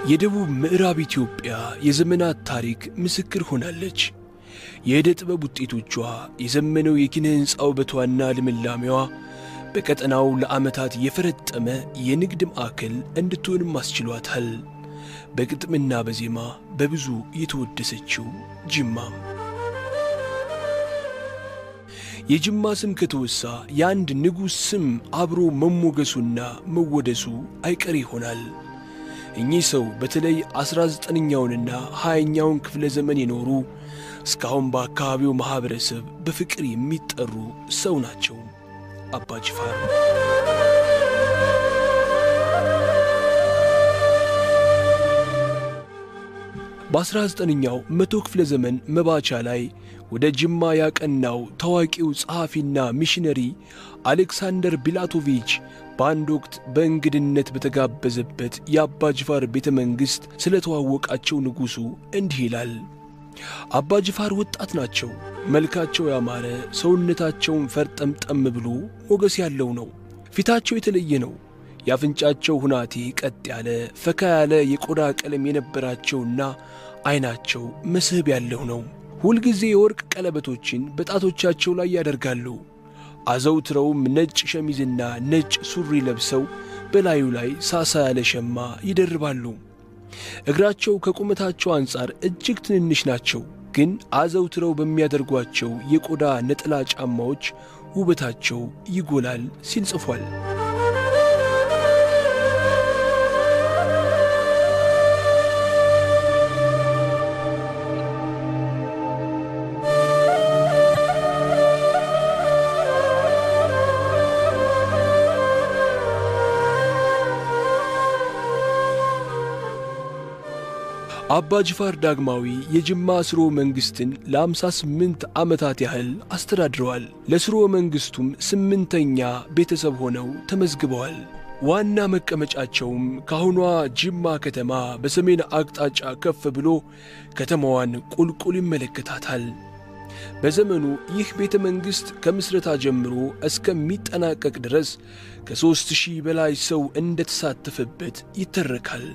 የደቡብ ምዕራብ ኢትዮጵያ የዘመናት ታሪክ ምስክር ሆናለች። የዕደ ጥበብ ውጤቶቿ፣ የዘመነው የኪነ ሕንፃ ውበቷና ልምላሜዋ በቀጠናው ለዓመታት የፈረጠመ የንግድ ማዕከል እንድትሆንም አስችሏታል። በግጥምና በዜማ በብዙ የተወደሰችው ጅማ የጅማ ስም ከተወሳ የአንድ ንጉሥ ስም አብሮ መሞገሱና መወደሱ አይቀር ይሆናል። እኚህ ሰው በተለይ ዐሥራ ዘጠነኛውንና ሃያኛውን ክፍለ ዘመን የኖሩ እስካሁን በአካባቢው ማኅበረሰብ በፍቅር የሚጠሩ ሰው ናቸው። አባ ጅፋር በአሥራ ዘጠነኛው መቶ ክፍለ ዘመን መባቻ ላይ ወደ ጅማ ያቀናው ታዋቂው ጸሐፊና ሚሽነሪ አሌክሳንደር ቢላቶቪች በአንድ ወቅት በእንግድነት በተጋበዘበት የአባ ጅፋር ቤተ መንግሥት ስለ ተዋወቃቸው ንጉሡ እንዲህ ይላል። አባ ጅፋር ወጣት ናቸው። መልካቸው ያማረ፣ ሰውነታቸውን ፈርጠምጠም ብሎ ሞገስ ያለው ነው። ፊታቸው የተለየ ነው። የአፍንጫቸው ሁናቴ ቀጥ ያለ ፈካ ያለ የቆዳ ቀለም የነበራቸውና ዐይናቸው መስህብ ያለው ነው። ሁልጊዜ የወርቅ ቀለበቶችን በጣቶቻቸው ላይ ያደርጋሉ። አዘውትረውም ነጭ ሸሚዝና ነጭ ሱሪ ለብሰው በላዩ ላይ ሳሳ ያለ ሸማ ይደርባሉ። እግራቸው ከቁመታቸው አንጻር እጅግ ትንንሽ ናቸው። ግን አዘውትረው በሚያደርጓቸው የቆዳ ነጠላ ጫማዎች ውበታቸው ይጎላል ሲል ጽፏል። አባ ጅፋር ዳግማዊ የጅማ ስርወ መንግሥትን ለ58 ዓመታት ያህል አስተዳድረዋል። ለስርወ መንግሥቱም ስምንተኛ ቤተሰብ ሆነው ተመዝግበዋል። ዋና መቀመጫቸውም ከአሁኗ ጅማ ከተማ በሰሜን አቅጣጫ ከፍ ብሎ ከተማዋን ቁልቁል ይመለከታታል። በዘመኑ ይህ ቤተ መንግሥት ከምስረታ ጀምሮ እስከሚጠናቀቅ ድረስ ከሦስት ሺህ በላይ ሰው እንደተሳተፈበት ይተረካል።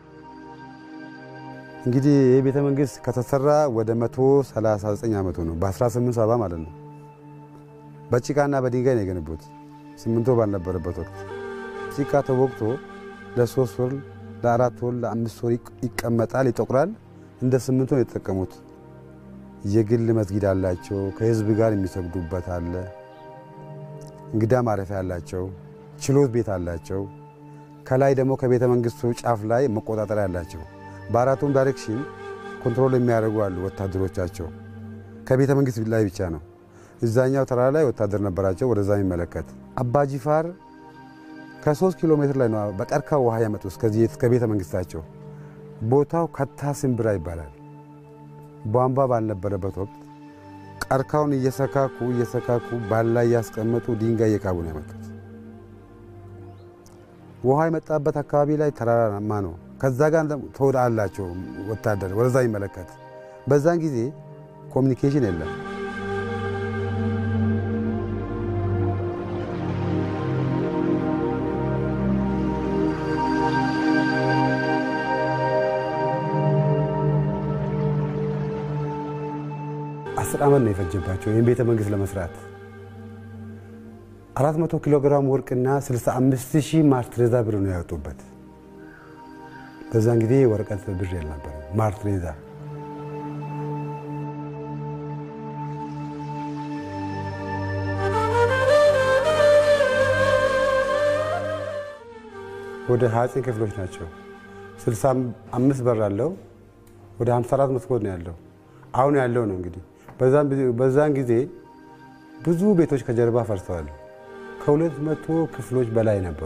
እንግዲህ ይህ ቤተ መንግሥት ከተሰራ ወደ 139 ዓመቱ ነው። በ1870 ማለት ነው። በጭቃና በድንጋይ ነው የገነቡት። ሲሚንቶ ባልነበረበት ወቅት ጭቃ ተወቅቶ ለሶስት ወር፣ ለአራት ወር፣ ለአምስት ወር ይቀመጣል፣ ይጠቁራል። እንደ ሲሚንቶ ነው የተጠቀሙት። የግል መስጊድ አላቸው። ከህዝብ ጋር የሚሰግዱበት አለ። እንግዳ ማረፊያ አላቸው። ችሎት ቤት አላቸው። ከላይ ደግሞ ከቤተ መንግሥቱ ጫፍ ላይ መቆጣጠሪያ አላቸው። በአራቱም ዳይሬክሽን ኮንትሮል የሚያደርጉ አሉ ወታደሮቻቸው። ከቤተ መንግሥት ላይ ብቻ ነው። እዛኛው ተራራ ላይ ወታደር ነበራቸው፣ ወደዛ የሚመለከት አባ ጂፋር ከሶስት ኪሎ ሜትር ላይ ነው በቀርካ ውሃ ያመጡ እስከ ቤተ መንግሥታቸው። ቦታው ከታ ስንብራ ይባላል። ቧንቧ ባልነበረበት ወቅት ቀርካውን እየሰካኩ እየሰካኩ ባላ እያስቀመጡ ድንጋይ እየካቡ ነው ያመጡት። ውሃ የመጣበት አካባቢ ላይ ተራራማ ነው። ከዛ ጋር ተወዳ አላቸው ወታደር ወደዛ ይመለከት። በዛን ጊዜ ኮሚኒኬሽን የለም። አስር ዓመት ነው የፈጀባቸው ይህን ቤተ መንግሥት ለመስራት 400 ኪሎ ግራም ወርቅና 65 ሺህ ማርትሬዛ ብር ነው ያወጡበት። በዛን ጊዜ ወረቀት ብር ያልነበረ ማርትሬዛ ወደ 29 ክፍሎች ናቸው። 65 በር አለው። ወደ 54 መስኮት ነው ያለው። አሁን ያለው ነው እንግዲህ። በዛን ጊዜ ብዙ ቤቶች ከጀርባ ፈርሰዋል። ከሁለት መቶ ክፍሎች በላይ ነበሩ።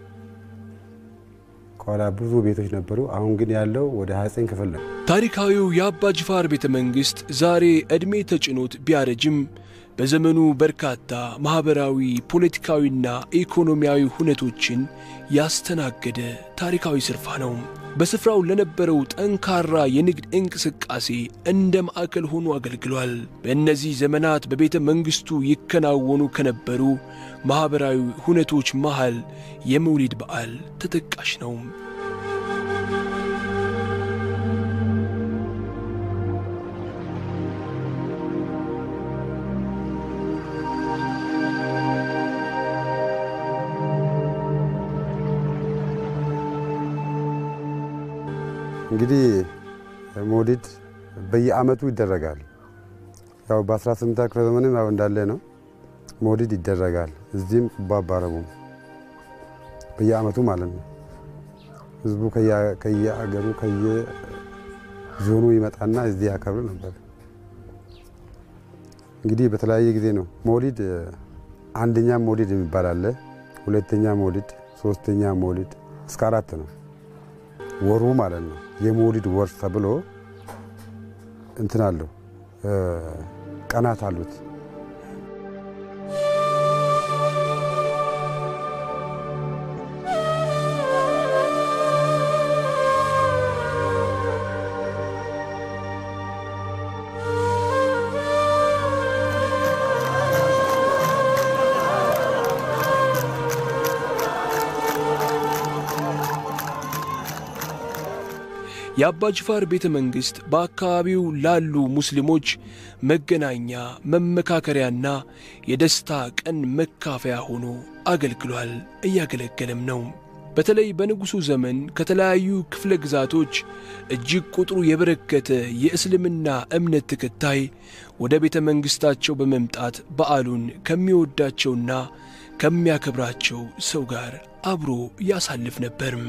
ከኋላ ብዙ ቤቶች ነበሩ። አሁን ግን ያለው ወደ 29 ክፍል ነው። ታሪካዊው የአባ ጅፋር ቤተ መንግሥት ዛሬ ዕድሜ ተጭኖት ቢያረጅም በዘመኑ በርካታ ማኅበራዊ፣ ፖለቲካዊና ኢኮኖሚያዊ ሁነቶችን ያስተናገደ ታሪካዊ ስፍራ ነው። በስፍራው ለነበረው ጠንካራ የንግድ እንቅስቃሴ እንደ ማዕከል ሆኖ አገልግሏል። በእነዚህ ዘመናት በቤተ መንግሥቱ ይከናወኑ ከነበሩ ማኅበራዊ ሁነቶች መሃል የመውሊድ በዓል ተጠቃሽ ነው። እንግዲህ መውሊድ በየአመቱ ይደረጋል። ያው በ18 ክፍለ ዘመንም ያው እንዳለ ነው መውሊድ ይደረጋል። እዚህም ቁባ አባረቡም በየአመቱ ማለት ነው። ህዝቡ ከየአገሩ ከየዞኑ ይመጣና እዚህ ያከብር ነበር። እንግዲህ በተለያየ ጊዜ ነው መውሊድ። አንደኛ መውሊድ የሚባል አለ፣ ሁለተኛ መውሊድ፣ ሶስተኛ መውሊድ እስከ አራት ነው ወሩ ማለት ነው። የመውሊድ ወር ተብሎ እንትን አለው ቀናት አሉት። የአባ ጅፋር ቤተ መንግሥት በአካባቢው ላሉ ሙስሊሞች መገናኛ፣ መመካከሪያና የደስታ ቀን መካፈያ ሆኖ አገልግሏል፣ እያገለገለም ነው። በተለይ በንጉሡ ዘመን ከተለያዩ ክፍለ ግዛቶች እጅግ ቁጥሩ የበረከተ የእስልምና እምነት ተከታይ ወደ ቤተ መንግሥታቸው በመምጣት በዓሉን ከሚወዳቸውና ከሚያከብራቸው ሰው ጋር አብሮ ያሳልፍ ነበርም።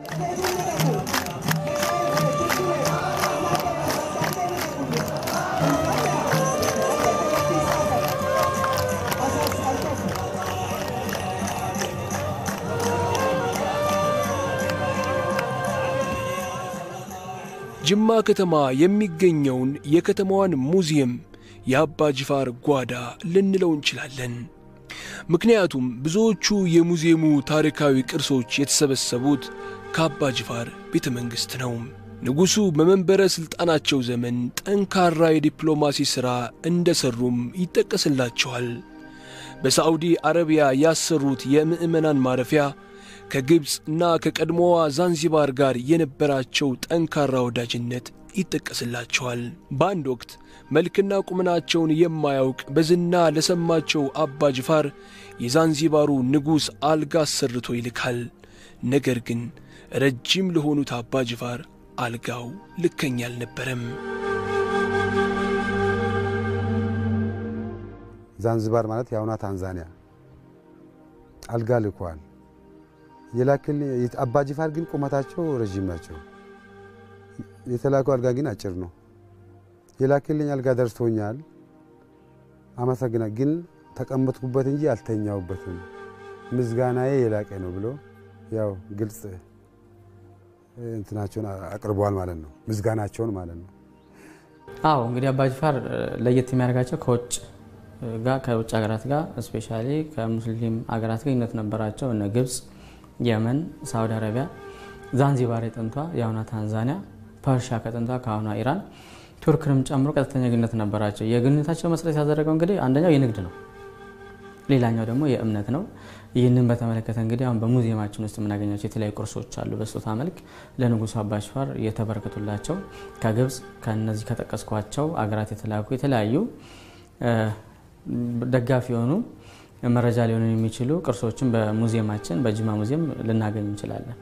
ጅማ ከተማ የሚገኘውን የከተማዋን ሙዚየም የአባ ጅፋር ጓዳ ልንለው እንችላለን። ምክንያቱም ብዙዎቹ የሙዚየሙ ታሪካዊ ቅርሶች የተሰበሰቡት ከአባ ጅፋር ቤተ መንግሥት ነው። ንጉሡ በመንበረ ሥልጣናቸው ዘመን ጠንካራ የዲፕሎማሲ ሥራ እንደ ሠሩም ይጠቀስላቸዋል። በሳዑዲ አረቢያ ያሰሩት የምዕመናን ማረፊያ ከግብፅ እና ከቀድሞዋ ዛንዚባር ጋር የነበራቸው ጠንካራ ወዳጅነት ይጠቀስላቸዋል። በአንድ ወቅት መልክና ቁመናቸውን የማያውቅ በዝና ለሰማቸው አባ ጅፋር የዛንዚባሩ ንጉሥ አልጋ አሰርቶ ይልካል። ነገር ግን ረጅም ለሆኑት አባ ጅፋር አልጋው ልከኛ አልነበረም። ዛንዚባር ማለት የአሁኗ ታንዛኒያ አልጋ ልኳል። የላክል አባ ጅፋር ግን ቁመታቸው ረዥም ናቸው። የተላከው አልጋ ግን አጭር ነው። የላክልኝ አልጋ ደርሶኛል፣ አመሰግና ግን ተቀመጥኩበት እንጂ አልተኛውበትም፣ ምስጋናዬ የላቀ ነው ብሎ ያው ግልጽ እንትናቸውን አቅርበዋል ማለት ነው፣ ምስጋናቸውን ማለት ነው። አዎ እንግዲህ አባ ጅፋር ለየት የሚያደርጋቸው ከውጭ ጋር ከውጭ ሀገራት ጋር እስፔሻሊ ከሙስሊም ሀገራት ጋር ግንኙነት ነበራቸው። እነ ግብፅ፣ የመን፣ ሳውዲ አረቢያ፣ ዛንዚባር የጥንቷ የአሁኗ ታንዛኒያ፣ ፐርሻ ከጥንቷ ከአሁኗ ኢራን፣ ቱርክንም ጨምሮ ቀጥተኛ ግንኙነት ነበራቸው። የግንኙነታቸው መሰረት ያደረገው እንግዲህ አንደኛው የንግድ ነው፣ ሌላኛው ደግሞ የእምነት ነው። ይህንን በተመለከተ እንግዲህ አሁን በሙዚየማችን ውስጥ የምናገኛቸው የተለያዩ ቅርሶች አሉ። በስጦታ መልክ ለንጉሱ አባ ጅፋር የተበረከቱላቸው ከግብፅ ከነዚህ ከጠቀስኳቸው አገራት የተላኩ የተለያዩ ደጋፊ የሆኑ መረጃ ሊሆኑ የሚችሉ ቅርሶችን በሙዚየማችን በጅማ ሙዚየም ልናገኝ እንችላለን።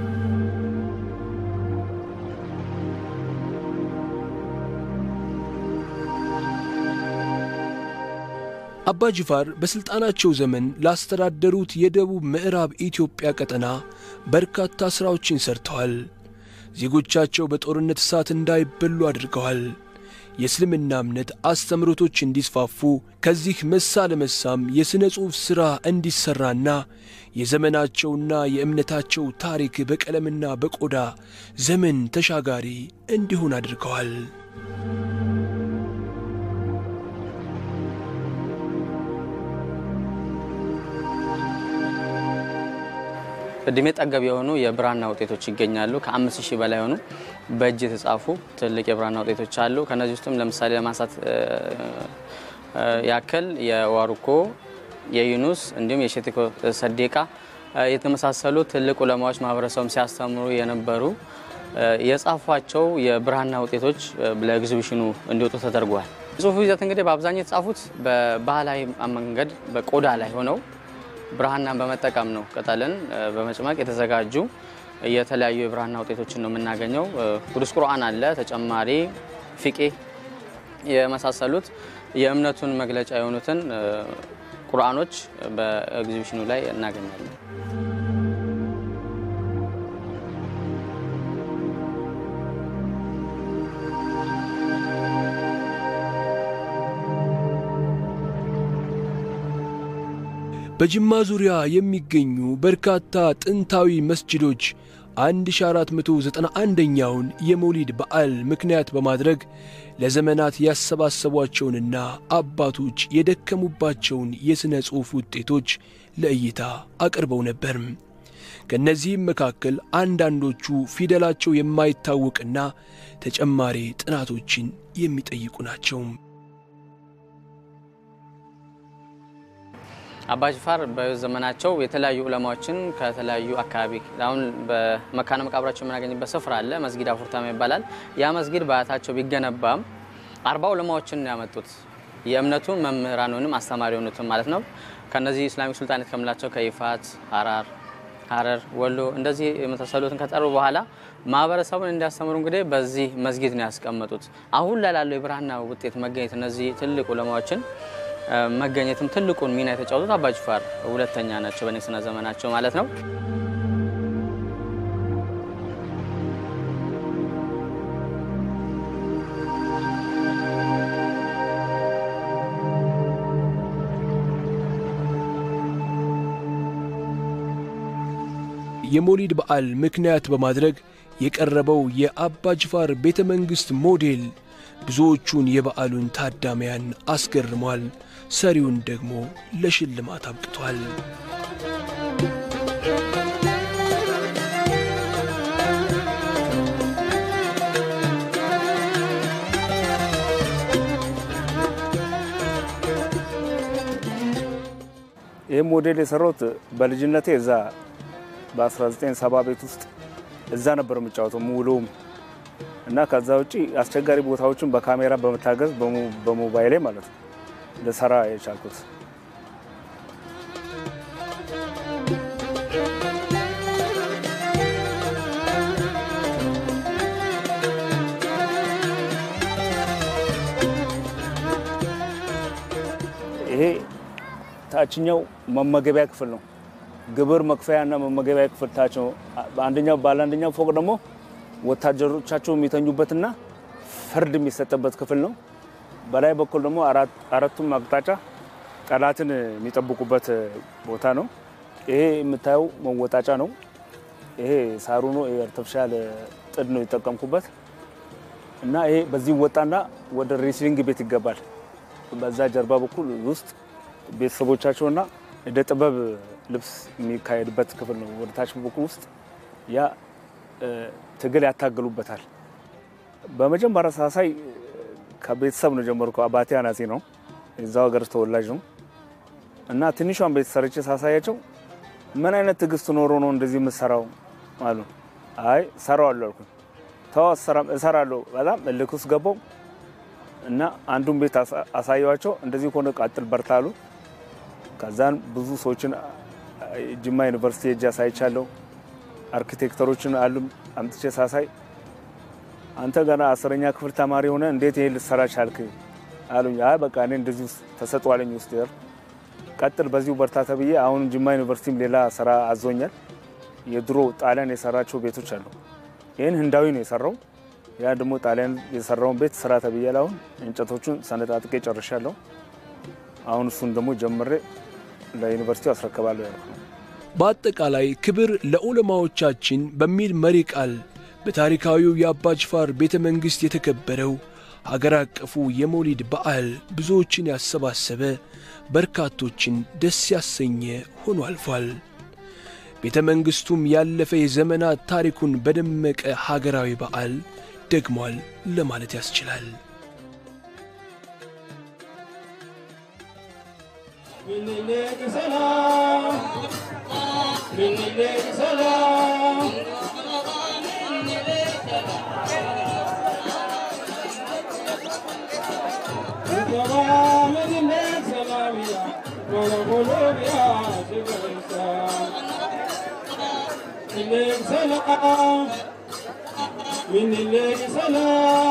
አባ ጅፋር በሥልጣናቸው ዘመን ላስተዳደሩት የደቡብ ምዕራብ ኢትዮጵያ ቀጠና በርካታ ሥራዎችን ሰርተዋል። ዜጎቻቸው በጦርነት እሳት እንዳይበሉ አድርገዋል። የእስልምና እምነት አስተምህሮቶች እንዲስፋፉ ከዚህ መሳ ለመሳም የሥነ ጽሑፍ ሥራ እንዲሠራና የዘመናቸውና የእምነታቸው ታሪክ በቀለምና በቆዳ ዘመን ተሻጋሪ እንዲሆን አድርገዋል። እድሜ ጠገብ የሆኑ የብራና ውጤቶች ይገኛሉ። ከአምስት ሺህ በላይ የሆኑ በእጅ የተጻፉ ትልቅ የብራና ውጤቶች አሉ። ከነዚህ ውስጥም ለምሳሌ ለማንሳት ያክል የዋሩኮ፣ የዩኑስ እንዲሁም የሼቲኮ ሰዴቃ የተመሳሰሉ ትልቅ ዑለማዎች ማህበረሰቡም ሲያስተምሩ የነበሩ የጻፏቸው የብራና ውጤቶች ለኤግዚቢሽኑ እንዲወጡ ተደርጓል። ጽሁፉ ይዘት እንግዲህ በአብዛኛው የተጻፉት በባህላዊ መንገድ በቆዳ ላይ ሆነው ብርሃናን በመጠቀም ነው። ቅጠልን በመጭመቅ የተዘጋጁ የተለያዩ የብራና ውጤቶችን ነው የምናገኘው። ቅዱስ ቁርአን አለ፣ ተጨማሪ ፊቄ የመሳሰሉት የእምነቱን መግለጫ የሆኑትን ቁርአኖች በኤግዚቢሽኑ ላይ እናገኛለን። በጅማ ዙሪያ የሚገኙ በርካታ ጥንታዊ መስጅዶች 1491ኛውን የመውሊድ በዓል ምክንያት በማድረግ ለዘመናት ያሰባሰቧቸውንና አባቶች የደከሙባቸውን የሥነ ጽሑፍ ውጤቶች ለእይታ አቅርበው ነበር። ከእነዚህም መካከል አንዳንዶቹ ፊደላቸው የማይታወቅና ተጨማሪ ጥናቶችን የሚጠይቁ ናቸው። አባጅፋር በዘመናቸው የተለያዩ ዑለማዎችን ከተለያዩ አካባቢ አሁን በመካነ መቃብራቸው የምናገኝበት ስፍራ አለ። መስጊድ አፉርታማ ይባላል። ያ መስጊድ በአያታቸው ቢገነባም አርባ ዑለማዎችን ያመጡት የእምነቱ መምህራን ወይም አስተማሪ የሆኑትን ማለት ነው። ከነዚህ ኢስላሚክ ሱልጣኔት ከምንላቸው ከይፋት፣ ሀራር፣ ሀረር፣ ወሎ እንደዚህ የመሳሰሉትን ከጠሩ በኋላ ማህበረሰቡን እንዲያስተምሩ እንግዲህ በዚህ መስጊድ ነው ያስቀመጡት። አሁን ላይ ላለው የብራና ውጤት መገኘት እነዚህ ትልቅ ዑለማዎችን መገኘትም ትልቁን ሚና የተጫወቱት አባጅፋር ሁለተኛ ናቸው በንግስና ዘመናቸው ማለት ነው። የሞሊድ በዓል ምክንያት በማድረግ የቀረበው የአባጅፋር ቤተ መንግሥት ሞዴል ብዙዎቹን የበዓሉን ታዳሚያን አስገርሟል። ሰሪውን ደግሞ ለሽልማት አብቅቷል። ይህ ሞዴል የሰራሁት በልጅነቴ እዛ በ1970 ቤት ውስጥ እዛ ነበር የምጫወተው ሙሉም እና ከዛ ውጪ አስቸጋሪ ቦታዎችን በካሜራ በመታገዝ በሞባይሌ ማለት ነው ልሰራ የቻልኩት። ይሄ ታችኛው መመገቢያ ክፍል ነው። ግብር መክፈያ እና መመገቢያ ክፍል ታች ነው። በአንደኛው ባለ አንደኛው ፎቅ ደግሞ ወታደሮቻቸው የሚተኙበትና ፍርድ የሚሰጥበት ክፍል ነው። በላይ በኩል ደግሞ አራቱም አቅጣጫ ጠላትን የሚጠብቁበት ቦታ ነው። ይሄ የምታየው መወጣጫ ነው። ይሄ ሳሩ ነው። አርቲፊሻል ጥድ ነው የጠቀምኩበት እና ይሄ በዚህ ወጣና ወደ ሬስሊንግ ቤት ይገባል። በዛ ጀርባ በኩል ውስጥ ቤተሰቦቻቸውና እደ ጥበብ ልብስ የሚካሄድበት ክፍል ነው። ወደ ታች በኩል ውስጥ ያ ትግል ያታገሉበታል። በመጀመሪያ ሳሳይ ከቤተሰብ ነው ጀመርኩ። አባቴ አናጺ ነው፣ የዛው ሀገር ተወላጅ ነው እና ትንሿን ቤት ሰርቼ ሳሳያቸው ምን አይነት ትዕግስት ኖሮ ነው እንደዚህ የምሰራው አሉ። አይ ሰራዋለሁ አልኩኝ። ተው እሰራለሁ። በጣም እልክ ውስጥ ገባው እና አንዱን ቤት አሳየዋቸው። እንደዚህ ከሆነ ቀጥል በርታ አሉ። ከዛን ብዙ ሰዎችን ጅማ ዩኒቨርሲቲ ሄጄ አሳይቻለሁ። አርኪቴክተሮችን አሉ አምጥቼ ሳሳይ አንተ ገና አስረኛ ክፍል ተማሪ ሆነ እንዴት ይሄን ልትሰራ ቻልክ አሉኝ። አይ በቃ እኔ እንደዚህ ተሰጥቷለኝ ውስጥ ይር ቀጥል በዚሁ በርታ ተብዬ አሁን ጅማ ዩኒቨርሲቲም ሌላ ስራ አዞኛል። የድሮ ጣሊያን የሰራቸው ቤቶች አሉ። ይህን ህንዳዊ ነው የሰራው። ያ ደግሞ ጣሊያን የሰራውን ቤት ስራ ተብያለሁ። አሁን እንጨቶቹን ሰነጣጥቄ ጨርሻለሁ። አሁን እሱን ደግሞ ጀምሬ ለዩኒቨርሲቲው አስረክባለሁ ያልኩ ነው። በአጠቃላይ ክብር ለዑለማዎቻችን በሚል መሪ ቃል በታሪካዊው የአባጅፋር ቤተ መንግሥት የተከበረው ሀገር አቀፉ የመውሊድ በዓል ብዙዎችን ያሰባሰበ በርካቶችን ደስ ያሰኘ ሆኖ አልፏል። ቤተ መንግሥቱም ያለፈ የዘመናት ታሪኩን በደመቀ ሀገራዊ በዓል ደግሟል ለማለት ያስችላል። Minilegi salam, minilegi salam.